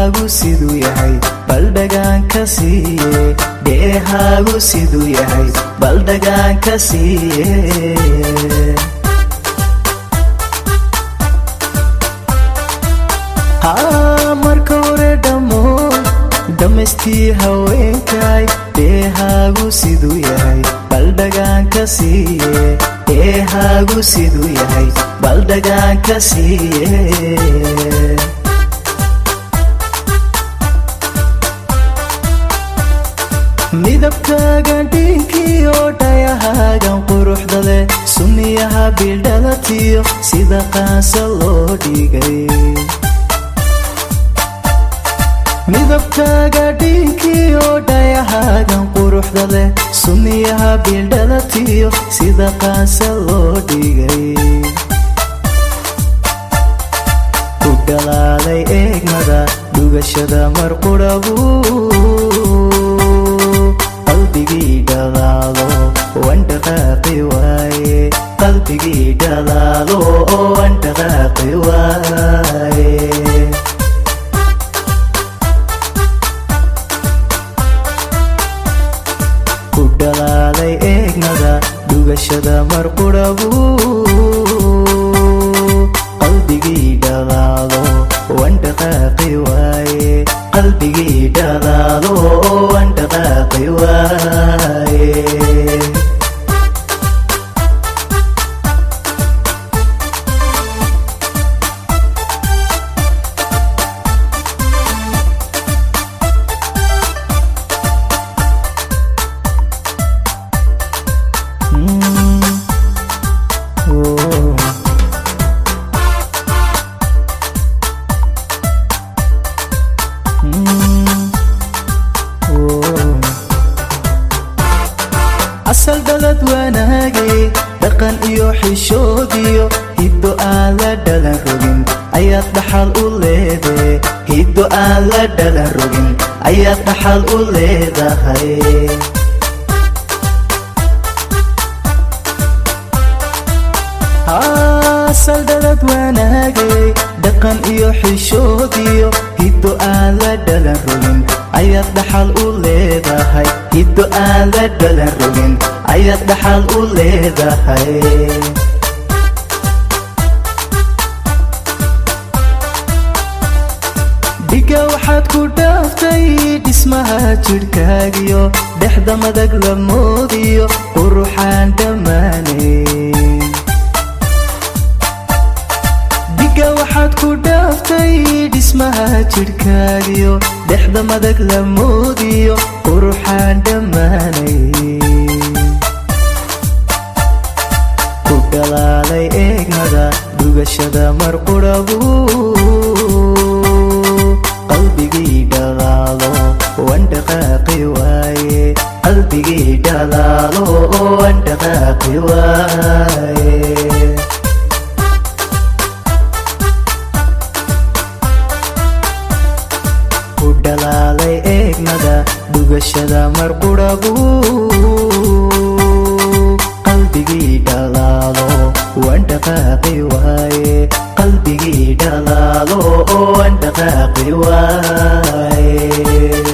dheehaagu siduu yahay baldhagaan ka siiye dheehaagu siduu yahay baldhagaan ka siiye haa marka hore dhammo dhammaystii haweenkay dheehaagu siduu yahay baldhagaan ka siiye dheehaagu siduu yahay baldhagaan ka siiye midabkaagan dhiinkii oo dhayahaagan quruxda leh sunniyaha bildhalatiyo sida qaansa loo dhigay midabkaaga dhiinkii oo dhayahaagan quruxda leh sunniyaha bildhalatiyo sida qaansa loo dhigay ku dhalaalay eegmada dhugashada marqudhabu qalbigii dhalaalo wan dhaqaaqi waaye qalbigii dhalaalo wan dhaqaaqi waaye ku dhalaalay eegmada dhugashada marqudhabu qalbigii dhalaalo wan dhaqaaqi waaye qalbigii dhalaalo wan dhaqaaqi waaye asal dhalad wanaagay dhaqan iyo xishoodiyo hiddo aan la dhalan rogin ayaad dhaxal u leedahay hiddo aan la dhalan rogin ayaad dhaxal u leedahay asal dhalad wanaagay dhaqan iyo xishoodiyo hiddo aan la dhalan rogin ayaad dhaxal u leedahay hiddo aan la dhalan rogin ayaad dhaxal u leedahay dhiga waxaad ku dhaaftay dhismaha jidhkaagiyo dhexda madag la moodiyo quruxaan dhammaanay dhiga waxaad ku dhaaftay dhismaha jidhkaagiyo dhexda madag la moodiyo quruxaan dhammaanay ku dhalaalay eegmada dhugashada marqudhabu qalbigii dhalaalo wan dhaqaaqi waaye qalbigii dhalaalo wan dhaqaaqi waaye ku dhalaalay eegmada dhugashada marqudhabu qalbigii dhalaalo wan dhaqaaqi waaye qalbigii dhalaalo wan dhaqaaqi waaye